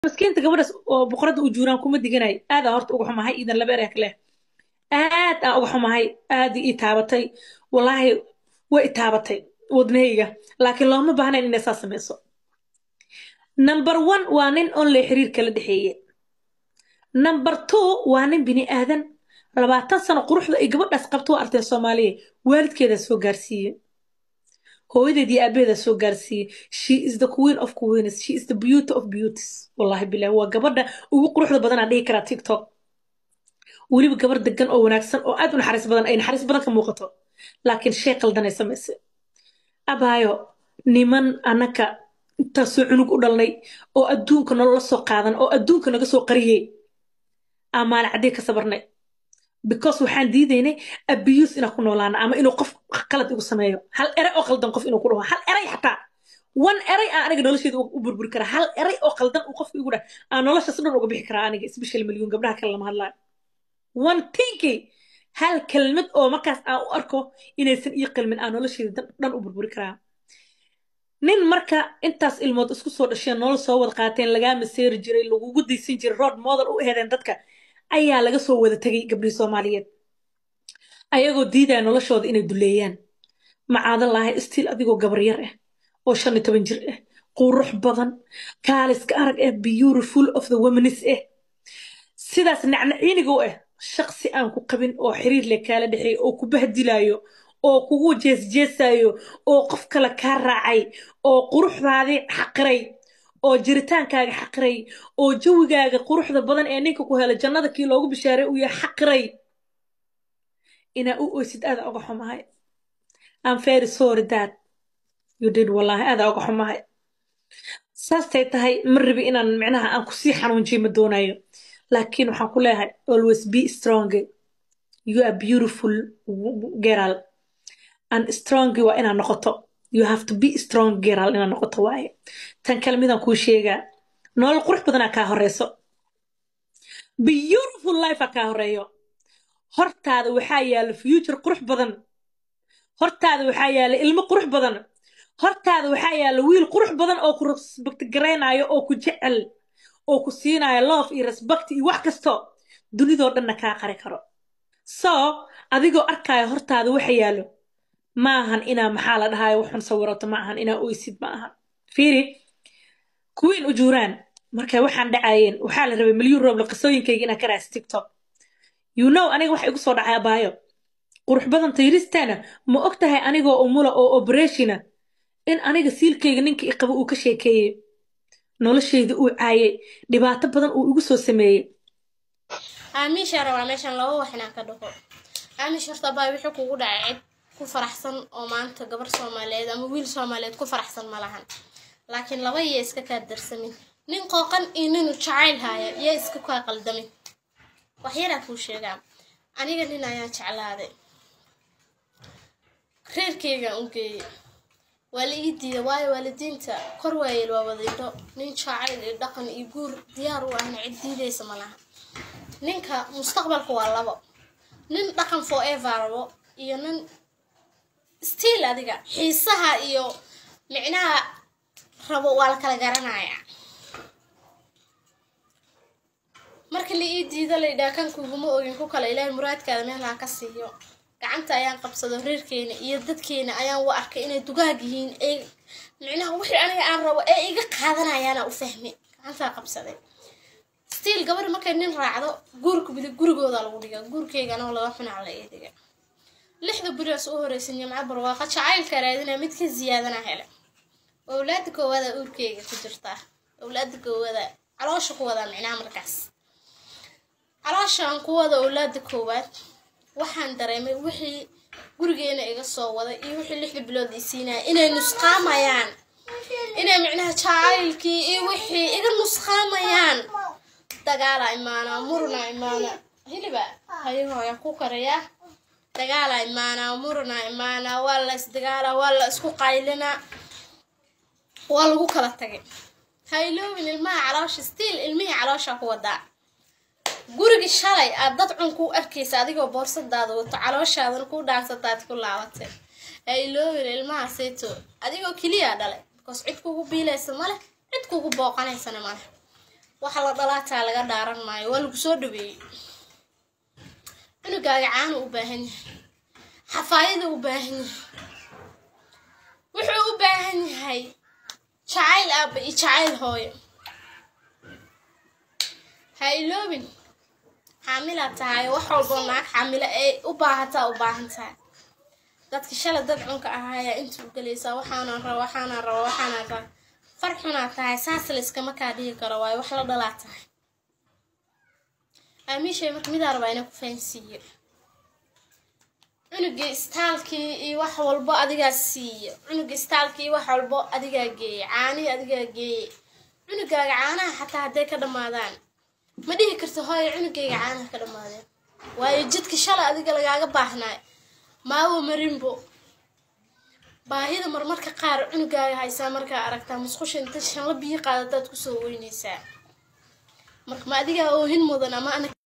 maskiinta gabadhaas oo boqorada u juuraan kuma diganayo aadaan horta uga xumahay iidan laba ereek leh aad aan uga xumahay aad ii taabatay wallaahi way i taabatay wadnahayga laakiin looma baahnayn inay saa samayso number one waa nin onle xiriir kala dhexeeye number two waa nin bini aadan labaatan sano quruxda ay gabadhaas qabto waa arteen soomaaliya waalidkeedaa soo gaarsiiye hooyadeed iyo aabaheedaa soo gaarsiiye she is the queen of queens she is the beauty of beauties wallahi bilahi waa gabadha ugu quruxda badanaa dhihi karaa tiktok weliba gabar degan oo wanaagsan oo aad u naxariis badan ay naxariis badan ka muuqato laakiin shay qaldanay samaysay abaayo niman annaka intaasoo cunug u dhalnay oo adduunka nolola soo qaadan oo adduunka naga soo qariyey aa maalin caddii ka sabarnay because waxaan diidaynay abiyuus inaan ku noolaana ama inuu qof qalad igu sameeyo hal eray oo qaldan qof inuu ku dhaho hal eray xataa one eray aan aniga nolosheeda u burburi karaa hal eray oo qaldan uu qofka igu dhah aan noloshaas dhan uga bixi karaa aniga special milyuun gabdhaha kale lama hadlaayo one tinky hal kelmad oo markaas aan u arko inaysan ii qalmin aan nolosheeda dhan u burburi karaa nin marka intaas ilmood isku soo dhasheen nolol soo wada qaateen lagaa maseeri jiray lagugu daysan jiray road model u ehedeen dadka ayaa laga soo wada tegay gabdhihii soomaaliyeed ayagoo diidaya noloshooda inay duleeyaan macaadan lahay stiil adigoo gabar yar ah oo shan iyo toban jir ah qurux badan kaaliska arag ah beautiful of the womanis ah sidaas nacnaciiniga u ah shaqsi aan ku qabin oo xiriir leh kaala dhexeey oo ku bahdilayo oo kugu jeesjeesayo oo qof kale kaa raacay oo quruxdaadii xaqiray oo jiritaankaaga xaqiray oo jawigaaga quruxda badan ee ninka ku hela jannada kii loogu bishaaray uu yahay xaqiray inaa u oysid aada oga xumahay I'm very sorry dad you did wallahi aada oga xumahay saastay tahay ma rabi inaan micnaha aan kusii xanuunjiyo ma doonayo laakiin waxaan ku leeyahay always be strong you are beautiful girl and strong waa inaad noqoto you have to be strong girl inaad noqoto waaye tan kale midaan kuu sheegaa nolol qurux badanaa kaa horeyso beautiful life aa kaa horeeyo hortaada waxaa yaala future qurux badan hortaada waxaa yaala ilmo qurux badan hortaada waxaa yaala wiil qurux badan oo ku respect garaynayo oo ku jecel oo ku siinayo love iyo respect iyo wax kasto dunidoo dhanna kaa qari karo so adigoo arkaayo hortaada waxa yaalo maahan inaa maxaa la dhahayo waxun sawirato ma ahan inaa oysid ma ahan fiiri kuwiin u juuraan markay waxaan dhacayeen waxaa la rabay milyuun rooble qisooyinkayga inaan ka raas tiktok you know aniga waxa igu soo dhacay abaayo qurux badan tayristeena ma og tahay anigoo umula oo operationa in aniga siilkayga ninka i qabo uu ka sheekeeyey noloshayda uu caayay dhibaato badan uu igu soo sameeyey aamiisha rabaa meeshan laba wax inaan ka dhaho aamiish horta abaa wixii kugu dhacay cid ku faraxsan oo maanta gabar soomaaliyeed ama wiil soomaaliyeed ku faraxsan ma lahan laakiin laba iya iska kaa darsamin nin qooqan iyo ninu jacayl haaya yaa iska kaa qaldamin waxyaraa kuu sheegaa aniga nin ayaan jeclaaday reerkeygaan u geeyey waa la ii diiday waayo waalidiinta kor waayeel waa wadindho nin jacayl iyo dhaqan iyo guur diyaar u ahna cid diidaysa ma laha ninka mustaqbalka waa labo nin dhaqan forever rabo iyo nin stiil adiga xiisaha iyo micnaha rabo waa la kala garanaya marka la ii diido laydhaha kan kuguma ogin ku kale ilaahay muraadkaada meelaha ka siiyo gacanta ayaan qabsado reerkeena iyo dadkeena ayaan u arkay inay dugaag yihiin ee micnaha wixii aniga aan rabo ee iga qaadanayaana u fahmay gacantaa qabsaday stiil gabar markay nin raacdo guurka bidi gurigooda lagu dhiga guurkeygana laga xunaa la idiga lixda berias u horeysa nimco barwaaqa jacaylka raadina mid ka ziyaadana hele owlaada koowaada uurkeyga ku jirtaa owlaada koowaada caloosha ku wadaa micnaha markaas calooshaan ku wada owlaada koowaad waxaan dareemay wixii gurigeena iga soo waday iyo wixii lixda bilood ii siinaya inay nusqaamayaan inay micnaha jacaylkii iyo wixii iga nusqaamayaan dagaala imaanaa muruna imaanaa hiliba hayahooya ku karayaa dagaala imaanaa muruna imaanaa waa la isdagaalaa waa la isku qaylinaa waa lagu kala tagay hayloobin ilmaha caloosha stiil ilmihii caloosha ku wadaa gurigii shalay aad dad cun ku arkaysa adigoo boorsadaada wato calooshaadana ku dhaansataad ku laabatay hayloobin ilmaha sayto adigoo keliya dhalay because cid kugu biilaysa maleh cid kugu booqanaysana maleh waxa la dhalaataa laga dhaaran maayo waa lagu soo dhaweeyey cunugaaga caanu u baahan yahay xafaayada u baahan yahay wuxuu u baahan yahay jacayl aabba iyo jacayl hooyo ha iloobin xaamilaad tahay wax walboo naag xaamilo ay u baahataa u baahan tahay dadka shalay dad cunka ahaayaa inta u gelaysaa waxaana raba waxaana raba waxaana raba far xunaa tahay saas layskama kaa dhihi karo waayo wax la dhalaa tahay aamiishay marka midaa rabaa inaa ku fahansiiyo cunugii istaalkii iyo wax walbo adigaa siiyo cunugii istaalkii iyo wax walbo adigaa geeye caanihii adigaa geeye cunugaaga caanaha xataa hadday ka dhammaadaan ma dhihi karto hooyo cunugayga caanaha ka dhammaadeen waayo jidka shalay adiga lagaaga baahnaayo maawo marinbo baahida marmarka qaar cunugaaga haysaa markaa aragtaa musqusha inta shanla biyo qaadataad kusoo weynaysaa marka ma adigaa oohin mudan ama ana